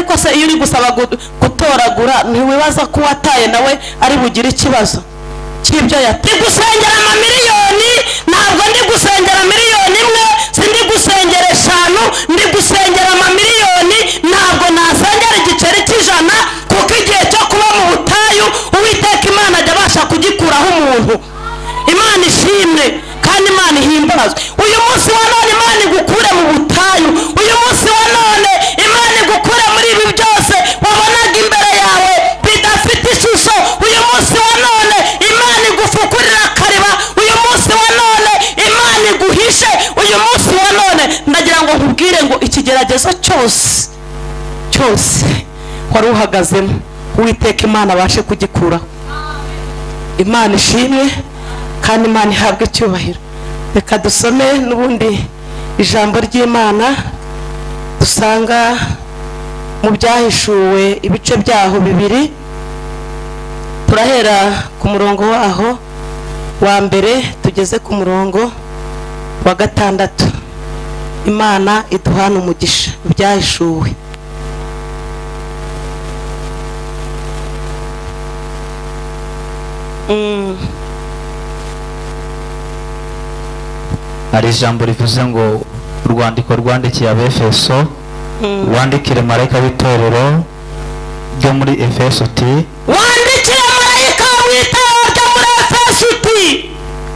rwose iyo uri gusaba gu- gutoragura ntiwibaza ko uwataye nawe ari bugire ikibazo cy'ibyo yataye ndi gusengera amamiliyoni ntabwo ndi gusengera miliyoni imwe sindi gusengera eshanu ndi gusengera amamiliyoni ntabwo nasengera igiceri cy'ijana kuko igihe cyo kuba mu butayu uwiteka imana ajya abasha kugikuraho umuntu imana ishimwe kandi imana ihimbazwe uyu munsi wa none imana igukure mu butayu uyu munsi wa none imana igukure muri ibi byose wabonaga imbere yawe bidafite ishusho uyu munsi wa none imana igufukurira akariba uyu munsi wa none imana iguhishe uyu munsi wa none ndagira ngo nkubwire ngo ikigeragezo cyose cyose wari uhagazemo uwiteka imana abashe kugikuraho imana ishimwe kandi imana ihabwe icyubahiro reka dusome n'ubundi ijambo ry'imana dusanga mu byahishuwe ibice byaho bibiri turahera ku murongo waho wa mbere tugeze ku murongo wa gatandatu imana iduhana umugisha byahishuwe hari ijambo rivuze ngo urwandiko rwandikiye abefeso wandikire marayika w'itorero ryo muri efeso uti wandikira marayika w'itara ryo muri efeso uti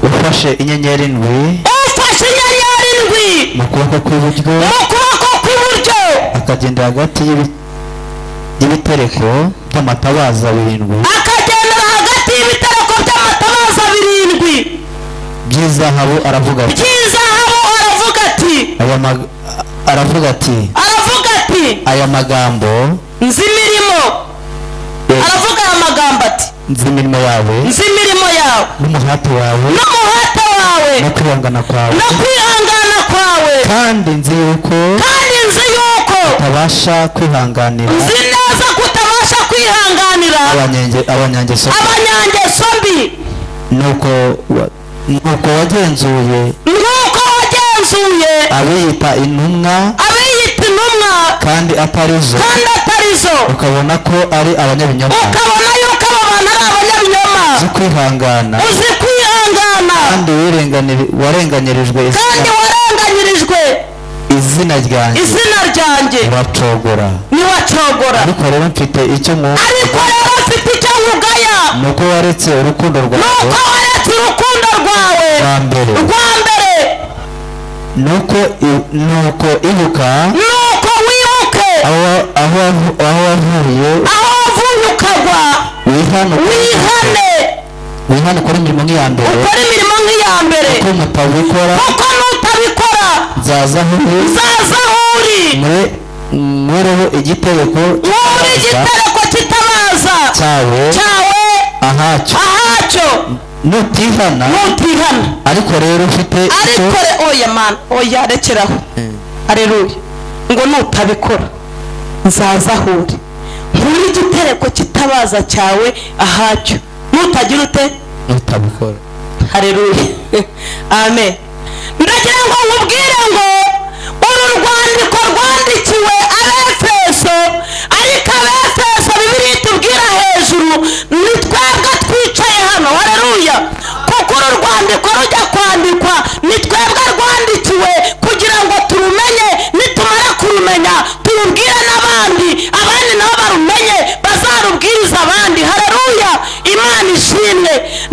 ufashe inyenyeri ndwi ufashe inyenyeri ndwi mu kuboko kw'iburyo mu kuboko kw'iburyo akagendera hagati y'ibi- y'ibitereko by'amatabaza birindwi akagendera hagati y'ibitereko by'amatabaza birindwi by'izahabu aravuga ati by'izahabu aravuga ati aya mag- aravuga ati aravuga ati aya magambo nzi imirimo eh, aravuga aya magambo ati nzi imirimo yawe nzi imirimo yawe n'umuhati wawe n'umuhate wawe no kwihangana kwawe no kwihangana kwawe kandi nzi yuko kandi nzi yuko utabasha kwihanganira nzi neza ko utabasha kwihanganira abanyenge- abanyangeso abanyangeso mbi nuko wa- nuko wagenzuye nk'uko wagenzuye abiyita intumwa abiyita intumwa kandi atari zo kandi atari zo ukabona ko ari abanyabinyoma ukabona yuko abo bantu ari abanyabinyoma zo kwihangana uzi kwihangana kandi wirenganiri- warenganyirijwe izina- kandi waranganyirijwe izina ryanjye izina ryanjye uracogora niwacogora ariko rero mfite icyo mu ariko rero mfite icyo nkugaya ni uko waretse urukundo ni rwawe uko waretse urukundo rwawe rwa mbere rwa mbere nuko i- nuko ibuka ni uko wibuke aho aho wavu- aho wavuye aho wavuye ukagwa wihanukure wihane wihanukure imirimo nk'iya mbere ukore imirimo nk'iya mbere ko mutabikora kuko nutabikora zaza aho zaza aho uri mwereho igitereko nk'uri igitereko kitabaza cyawe cyawe ahacyo ahacyo nutihana nutihana ariko rero ufite icyo ariko re- oya mana oya rekeraho areruya ngo nutabikora nzaza aho uri nkuri igitereko kitabaza cyawe ahacyo nutagira ute utabikora hareruya amen ndagira ngo nkubwire ngo uru rwandiko rwandikiwe abefeso ariko abefeso bibiri tubwira hejuru ni twebwe twicaye hano hareruya kuko uru rwandiko rujya kwandikwa ni twebwe rwandikiwe kugira ngo turumenye nitumara kurumenya turubwire n'abandi abandi nabo barumenye bazarubwiriza abandi hareruya imana ishimwe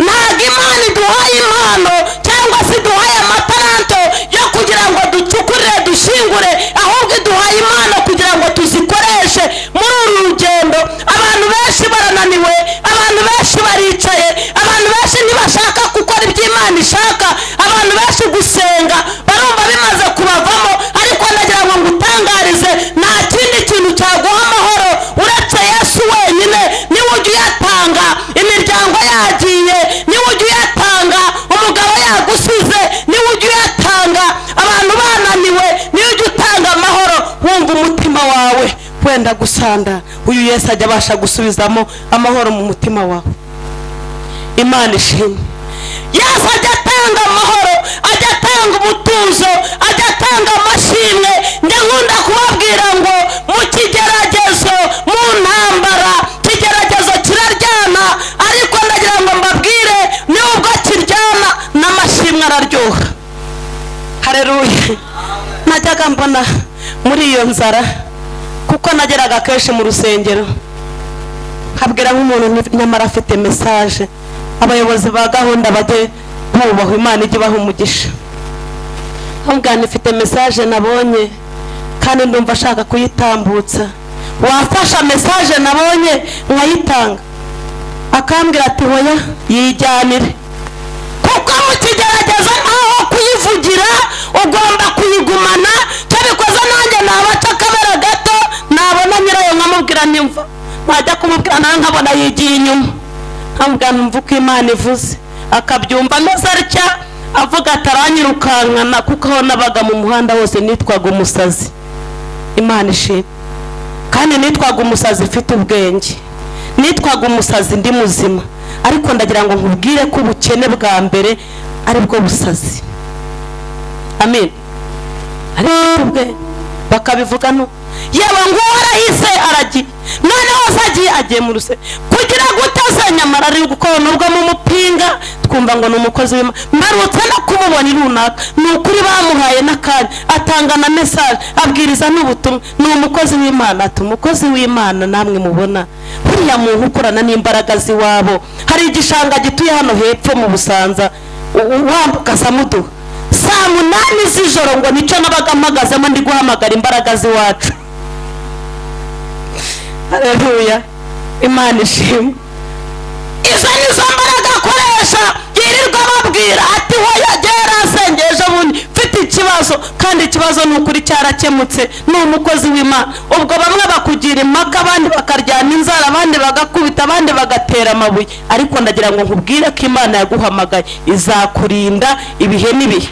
ntabwo imana iduhaye impano cyangwa se iduhaye amataranto yo kugira ngo ducukurire dushingure ahubwo iduhaye impano kugira ngo tuzikoreshe muri uru rugendo abantu benshi barananiwe abantu benshi baricaye abantu benshi ntibashaka gukora ibyo imana ishaka abantu benshi gusenga barumva bimaze kubavamo ariko ndagira ngo ngutangarize nta kindi kintu cyaguha amahoro uretse yesu wenyine niwe ujya uyatanga imiryango yagiye niwe ujya uyatanga umugabo yagusize niwe ujya uyatanga abantu bananiwe niwe ujya utanga amahoro wumva umutima wawe wenda gusanda uyu yesu ajya abasha gusubizamo amahoro mu mutima wawe imana ishimwe yesu ajya atanga amahoro ajya atanga umutuzo ajya atanga amashimwe njya nkunda kubabwira ngo mu kigeragezo Mana muri iyo nzara kuko nageraga kenshi mu rusengero nkabwira nk'umuntu nyamara afite mesaje abayobozi ba gahunda bajye bubahwa imana ijye ibaha umugisha nkabwira nifite mesaje nabonye kandi ndumva ashaka kuyitambutsa wafasha mesaje nabonye nkayitanga akambwira ati hoya yijyanire kuko mu kigerageza ntaho kuyivugira ugomba kuyigumana cyo bikoze nanjye nabaca akabera gato nabona nyirayo nkamubwira nimva najya kumubwira nawe nkabona yigiye inyuma nkamubwira numva uko imana ivuze akabyumva ameze atya avuga ataranyirukankana kuko aho nabaga mu muhanda wose nitwaga umusazi imana ishimwe kandi nitwaga umusazi ufite ubwenge nitwaga umusazi ndi muzima ariko ndagira ngo nkubwire ko ubukene bwa mbere aribwo busazi amen ariko bwe bakabivuga no yewe nguwo arahise aragiye none hose agiye agiye mu ruse kugira ngo utaza nyamara ari gukororwa mu mupinga twumva ngo ni umukozi w'ima mbarutse no kumubona runaka ni ukuri bamuhaye n'akanya atanga na mesaje abwiriza n'ubutumwa ni umukozi w'imana ati umukozi w'imana namwe mubona buriya muntu ukorana n'imbaraga z'iwabo hari igishanga gituye hano hepfo mu busanza wambuka samuduha saa munani z'ijoro ngo nicyo nabaga mpagazemo ndi guhamagara imbaraga z'iwacu hareruya imana ishimwe izo ni zo mbaraga akoresha yirirwa ababwira ati hoya gera asengeje bundi mfite ikibazo kandi ikibazo ni ukuri cyarakemutse ni umukozi w'imana ubwo bamwe bakugira impaka abandi bakaryana inzara abandi bagakubita abandi bagatera amabuye ariko ndagira ngo nkubwire ko imana yaguhamagaye izakurinda ibihe n'ibihe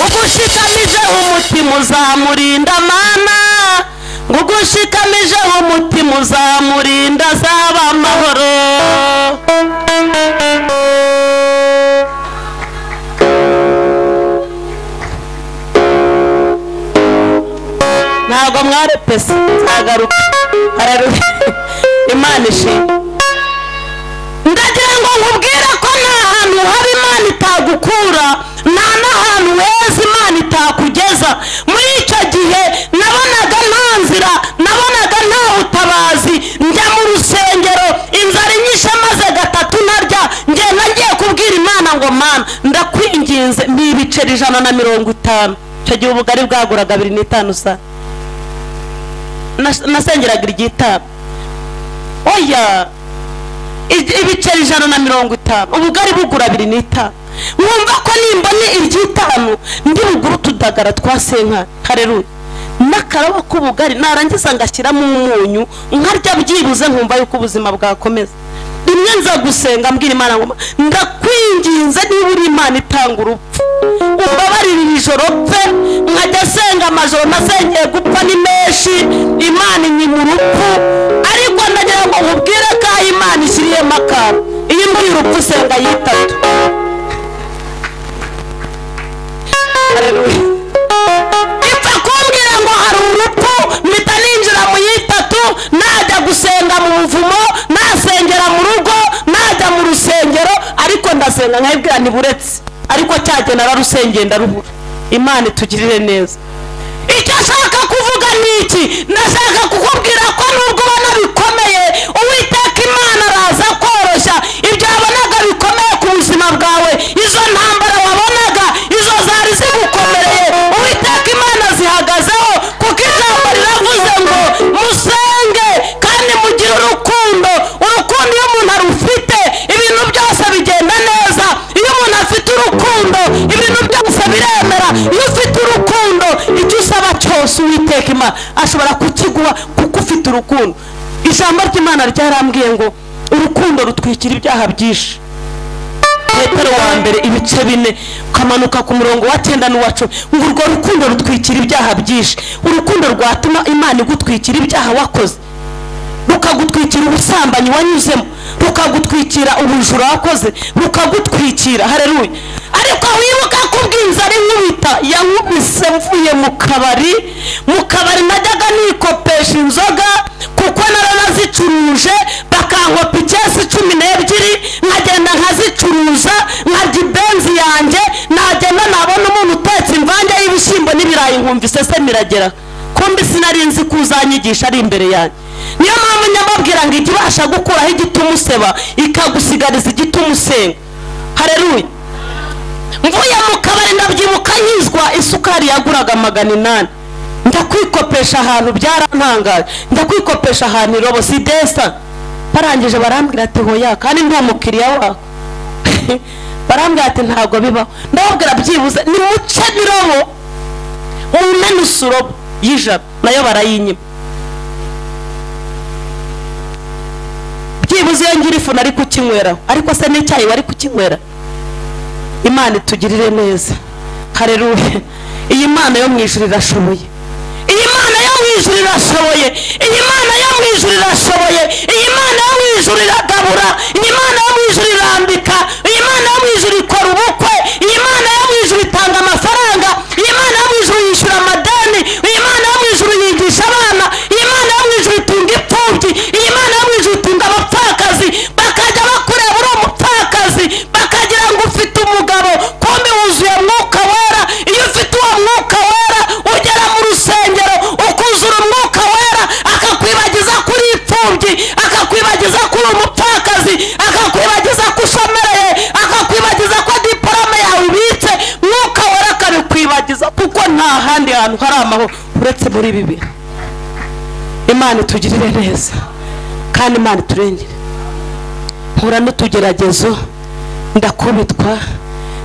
ugushikamije umutima uzamurinda mana ngo ugushikamije umutima uzamurinda azaba amahoro ntabwo mwari pesa nzagaruka hararuhe imana ishimwe ndagira ngo nkubwire ko nta hantu haba imana itagukura nta n'ahantu heza imana itakugeza muri icyo gihe nabonaga nta nzira nabonaga nta butabazi njya mu rusengero inzara inyishe maze gatatu narya ngenda ngiye kubwira imana ngo mana ndakwinginze n'ibiceri ijana na mirongo itanu icyo gihe ubugari bwaguraga abiri n'itanu sa nasengeraga iry'itanu oya ibiceri ijana na mirongo itanu ubugari bugura abiri n'itanu mwumva ko nimbone iry'itanu ndi bugure utudagara twa senka hareruye n'akarabo k'ubugari narangiza ngashyiramo umunyu nkarya byibuze nkumva yuko ubuzima bwakomeza rimwe nza gusenga mbwira imana ngo ndakwinginze niba uri imana itanga urupfu umbabarire iri joro pfe nkajya asenga amajoro nasengeye gupfa ni menshi imana inyima urupfu ariko ndagira ngo nkubwire ko aho imana ishyiriyemo akantu iyo imvura urupfu usenga yitatu ipfa kumbwira ngo hari urupfu mpita ninjira mu yitatu najya gusenga mu buvumo nasengera mu rugo najya mu rusengero ariko ndasenga nkayibwira ntiburetse ariko cyajya nararusengeye ndarubura imana itugirire neza icyo ashaka kuvuga ni iki ndashaka kukubwira ko nubwo ubona bikomeye uwiteka imana araza koroshya ibyo wabonaga bikomeye ku buzima bwawe izo ntambara wabonaga izo zari zigukomereye uwiteka imana zihagazeho kuko ijambo riravuze ngo musenge kandi mugire urukundo urukundo iyo umuntu arufite ibintu byose bigenda neza iyo umuntu afite urukundo ibintu byose biremera iyo ufite urukundo icyo usaba cyose uwiteka imana ashobora kukiguha kuko ufite urukundo ijambo ry'imana ryarambwiye ngo urukundo rutwikira ibyaha byinshi petero wa mbere ibice bine ukamanuka ku murongo wa cyenda n'uwa cumi ngo urwo rukundo rutwikira ibyaha byinshi urukundo rwatuma imana igutwikira ibyaha wakoze rukagutwikira ubusambanyi wanyuzemo rukagutwikira ubujura wakoze rukagutwikira hareruye ariko wibuka ko ubwiza ari nk'ubita yankubise mvuye mu kabari mu kabari najyaga nikopesha inzoga kuko naranazicuruje bakankopa icyesi cumi n'ebyiri nkagenda nkazicuruza nkarya ibenzi yanjye nagenda nabona umuntu utetse imvange y'ibishyimbo n'ibirayi nkumva biragera kumbi sinari nzi ko uzanyigisha ari imbere yanjye niyo mpamvu nyamubwira ngo ijye ibasha gukuraho igituma useba ikagusigariza igituma usenga hareruye mvuye mu kabari ndabyibuka nyizwa isukari yaguraga magana inani ndakwikopesha ahantu byarantangaje ndakwikopesha ahantu irobo si desa barangije barambwira ati hoya kandi ndi umukiriya wako barambwira ati ntabwo bibaho ndababwira byibuze ni muce birobo mumenusa urobo y'ijana nayo barayinyima byibuze iyo ngira ifu nari kukinyweraho ariko se n'icyayi wari kukinywera imana itugirire neza hareruye iyi mana yo mu ijuru irashoboye iyi mana yo mu ijuru irashoboye iyi mana yo mu ijuru irashoboye iyi mana yo mu ijuru iragabura iyi mana yo mu ijuru irambika iyi mana yo mu ijuru ikora ubukwe iyi mana yo mu ijuru itanga amafaranga iyi mana yo mu ijuru yishyura amadeni iyi mana yo mu ijuru yigisha abana iyi mana yo mu ijuru itunga imfubyi iyi mana yo mu ijuru itunga abapfakazi bakajya bakureba uri umupfakazi bakagira ngo ufite umugabo kumbi wuzuye mwuka wera iyo ufite uwo mwuka wera ugera mu rusengero ukuzura umwuka wera akakwibagiza ko uri imfubyi akakwibagiza ko uri umupfakazi akakwibagiza ko ushomereye akakwibagiza ko diporome yawe ibitse mwuka wera akabikwibagiza kuko nta handi hantu hari amahoro uretse muri ibi bintu imana itugirire neza kandi imana iturengere mpura n'utugeragezo ndakubitwa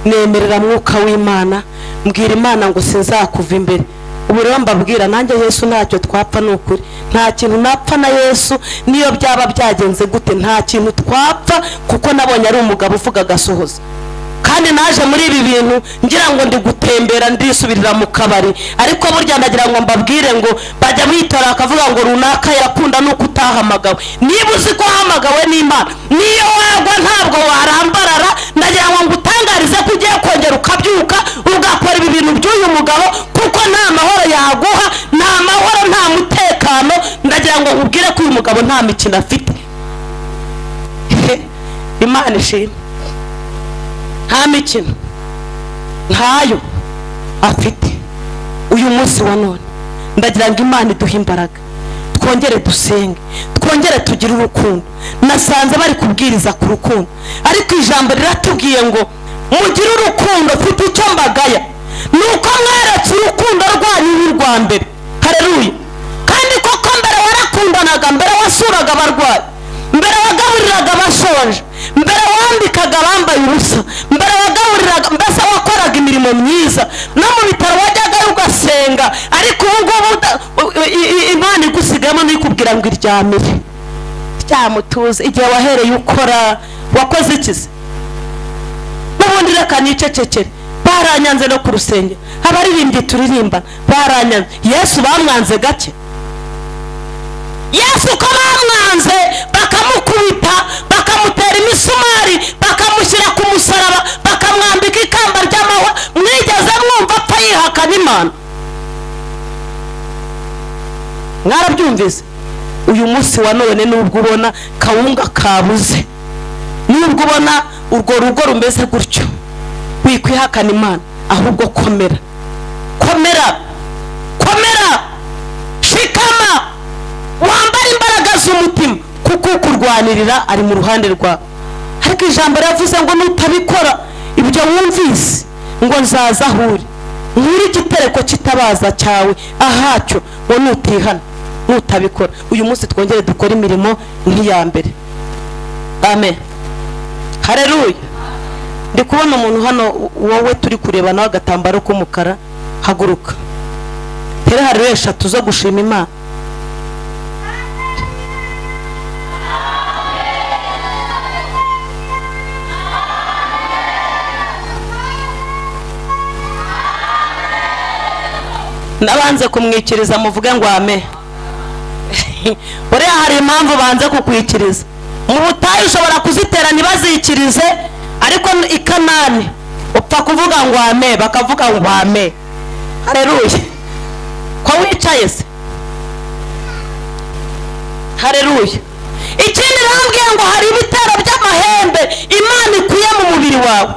nemerera mwuka w'imana mbwira imana ngo sinzakuva imbere ubu rero mbabwira nanjye yesu ntacyo twapfa ni ukuri nta kintu napfa na yesu niyo byaba byagenze gute nta kintu twapfa kuko nabonye ari umugabo uvuga agasohoza kandi naje muri ibi bintu ngira ngo ndi gutembera ndisubirira mu kabari ariko burya ndagira ngo mbabwire ngo bajya bitora akavuga ngo runaka yakunda nuko utahamagawe niba uzi ko wahamagawe n'imana niyo wagwa ntabwo warambarara ndagira ngo ngutangarize ko ugiye kongera ukabyuka ugakora ibi bintu by'uyu mugabo kuko nta mahoro yaguha nta mahoro nta mutekano ndagira ngo nkubwire ko uyu mugabo nta mikino afite imana ishimwe nta mikino ntayo afite uyu munsi wa none ndagira ngo imana iduhe imbaraga twongere dusenge twongere tugire urukundo nasanze bari kubwiriza ku rukundo ariko ijambo riratubwiye ngo mugire urukundo mfite icyo mbagaya ni uko mweretse urukundo rwanyu n'urwa mbere hareruye kandi koko mbere warakundanaga mbere wasuraga abarwayi mbere wagaburiraga abashonje mbere wambikaga abambaye ubusa mbere wagaburiraga mbese wakoraga imirimo myiza no mu bitaro wajyagayo ugasenga ariko ubu ngubu imana igusigayemo n'ikubwira ngo iryamire ryamutuze igihe wahereye ukora wakoze ikizi n'ubundi reka nicecekere baranyanze no ku rusenge abaririmbyi turirimba baranyanze yesu bamwanze gake yesu uko bamwanze bakamukubita bakamutera imisumari bakamushyira ku musaraba bakamwambika ikamba ry'amahwa mwigeze mwumva apfa yihakana imana mwarabyumvise uyu munsi wa none nubwo ubona kawunga kabuze nubwo ubona urwo rugo rumeze gutyo wikwihakana imana ahubwo komera komera komera shikama wambara imbaraga z'umutima kuko ukurwanirira ari mu ruhande rwawe ariko ijambo ryavuze ngo nutabikora ibyo wumvise ngo nzaza aho uri nkuri igitereko kitabaza cyawe ahacyo ngo nutihana nutabikora uyu munsi twongere dukore imirimo nk'iya mbere amen hareruya ndi kubona umuntu hano wowe turi kurebana agatambaro k'umukara haguruka tere hariho eshatu zo gushima imana nabanze kumwikiriza muvuge ngo ame buriya hari impamvu banze kukwikiriza mu butayu ushobora kuzitera ntibazikirize ariko i kanani upfa kuvuga ngo ame bakavuga ngo ame hareruye ko wicaye se hareruye ikindi rambwiye ngo hari ibitero by'amahembe imana ikuye mu mubiri wawe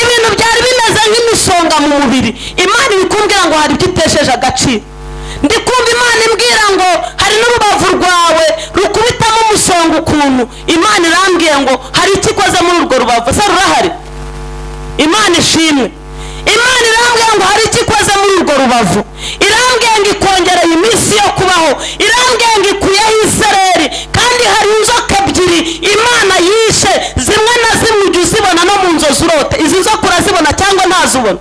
ibintu byari bimeze nk'imisonga isonga mu mubiri imana iri kumbwira ngo hari ibyo utesheje agaciro ndi kumva imana imbwira ngo hari n'urubavu rwawe rukubitamo umusonga ukuntu imana irambwiye ngo hari icyo ikoze muri urwo rubavu se rurahari imana ishimwe imana irambwira ngo hari icyo ikoze muri urwo rubavu irambwira ngo ikongereye iminsi yo kubaho irambwira ngo ikuyeho isereri kandi hari inzoka ebyiri imana yishe zimwe na zimwe ujya uzibona no mu nzozi urote izi nzoka urazibona cyangwa ntazibona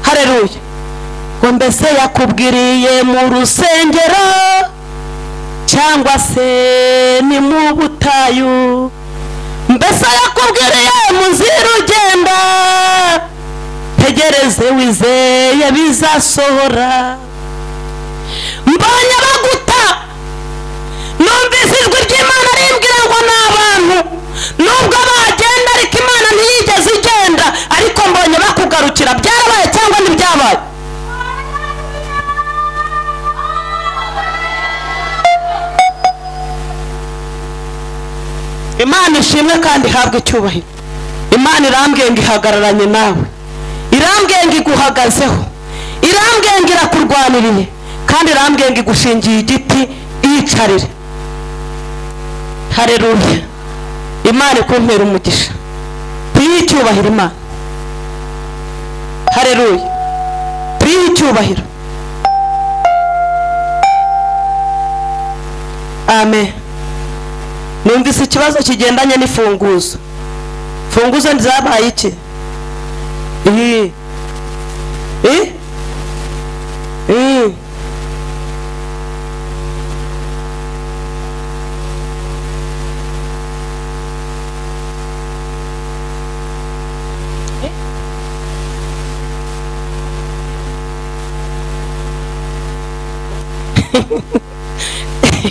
hareruye ngo mbese yakubwiriye mu rusengero cyangwa se ni mu butayu mbese yakubwiriye muzirugenda tegereze wizeye bizasohora mbonye baguta numvise ijwi ry'imana rimbwira ngo ni abantu nubwo bagenda ariko imana ntiyigeze igenda ariko mbonye bakugarukira byarabaye cyangwa ntibyabaye imana ishimwe kandi ihabwa icyubahiro imana irambwiye ngo ihagararanye nawe irambwiye ngo iguhagazeho irambwiye ngo irakurwaniriye kandi irambwiye ngo igushingiye igiti iyicarire hareruye imana ikumpera umugisha tuyihe icyubahiro imana hareruye tuyihe icyubahiro amen numvise ikibazo kigendanye n'ifunguzo funguzo ntizabaye iki iyi iyi iyi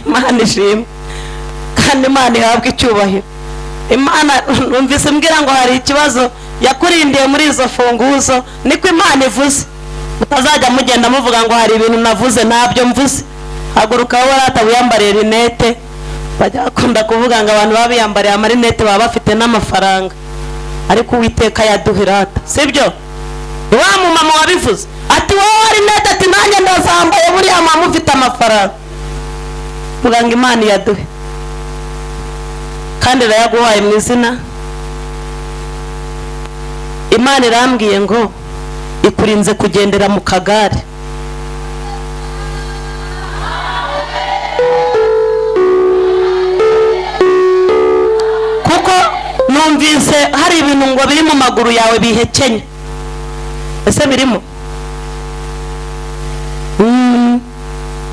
imana ishimwe kandi imana ihabwa icyubahiro imana numvise mbwira ngo hari ikibazo yakurindiye muri izo funguzo niko imana ivuze mutazajya mugenda muvuga ngo hari ibintu navuze ntabyo mvuze haguruka wowe uratabu yambariye rinete bajya bakunda kuvuga ngo abantu baba biyambariye amarinete baba bafite n'amafaranga ariko uwiteka yaduhirata sibyo ni wa mumama wabivuze ati wowe rinete ati nanjye ndazambaye buriya mama ufite amafaranga muganga imana iyaduhe kandi irayaguhaye mu izina imana irambwiye ngo ikurinze kugendera mu kagare kuko numvise hari ibintu ngo biri mu maguru yawe bihekenye ese birimo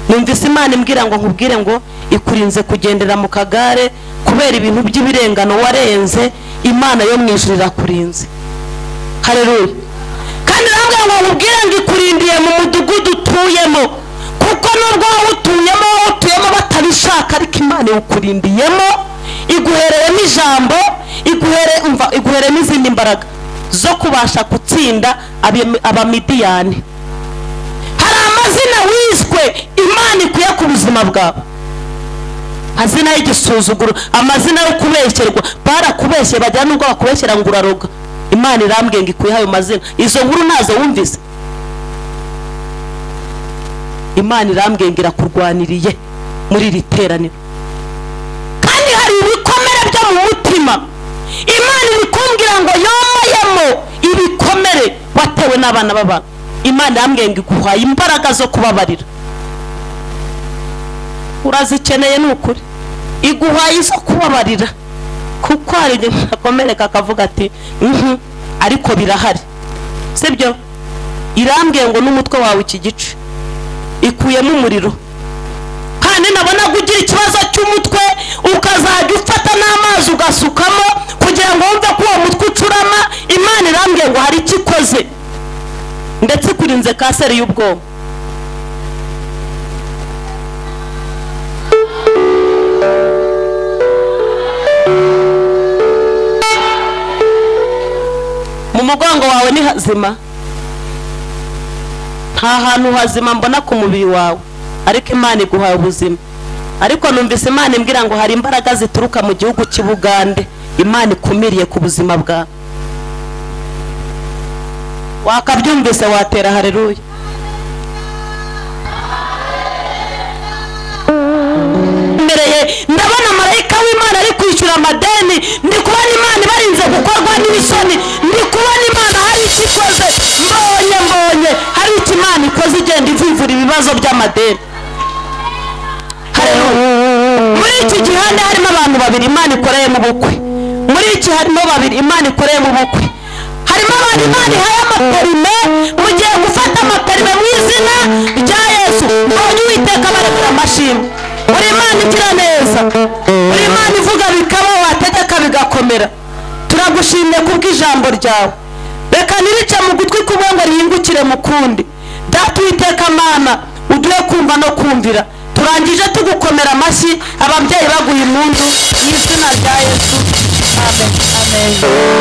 numvise imana imbwira ngo nkubwire ngo ikurinze kugendera mu kagare kubera ibintu by'ibirengano warenze imana yo mu ijuru irakurinze hareruye kandi irambwira ngo nkubwire ngo ikurindiye mu mudugudu utuyemo kuko nubwo wowe utuyemo wowe utuyemo batabishaka ariko imana iwukurindiyemo iguhereyemo ijambo iguhereyemo izindi mbaraga zo kubasha gutsinda abamidiyani amazina wiswe imana ikuye ku buzima bwawe amazina y'igisuzuguro amazina yo kubeshyerwa barakubeshye bagira n'ubwo bakubeshyira ngo uraroga imana irambwiye ngo ikuye ayo mazina izo nkuru ntazo wumvise imana irambwiye ngo irakurwaniriye muri iri teraniro kandi hari ibikomere byo mu mutima imana iri kumbwira ngo yomayemo ibikomere watewe n'abana b'abantu imana yambwiye ngo iguhaye imbaraga zo kubabarira urazikeneye ni ukuri iguhaye izo kubabarira kuko hari igihe akomereka akavuga ati ariko birahari sibyo irambwiye ngo n'umutwe wawe iki gice ikuyemo umuriro kandi nabonaga ugira ikibazo cy'umutwe ukazajya ufata n'amazi ugasukamo kugira ngo wumve ko uwo mutwe ucurama imana irambwiye ngo hari icyo ikoze ndetse ikurinze kanseri y'ubwonko mu mugongo wawe ni hazima nta hantu hazima mbona ku mubiri wawe ariko imana iguhaye ubuzima ariko numvise imana imbwira ngo hari imbaraga zituruka mu gihugu cy'i bugande imana ikumiriye ku buzima bwawe wakabyumvise watera hareruya mbereye ndabona marayika w'imana ari kwishyura amadeni ndi kubona imana ibarinze gukorwa n'ibisoni ndi kubona imana hari icyo ikoze mbonye mbonye hari icyo imana ikoze igenda ivivura ibibazo by'amadeni Haleluya. muri iki gihande harimo abantu babiri imana ikoreyemo ubukwe muri iki harimo babiri imana ikoreyemo ubukwe harimo abantu imana ihaye amaperime mugiye gufata amaperime mu izina rya yesu mbonye uwiteka barekura amashimwe buri imana igira neza buri imana ivuga bikaba wategeka bigakomera turagushimiye kubw'ijambo ryawe reka ntirice mu gutwi kumwe ngo rihingukire mu kundi data uwiteka mana uduhe kumva no kumvira turangije tugukomera amashyi ababyeyi baguha impundu mu izina rya yesu amen amen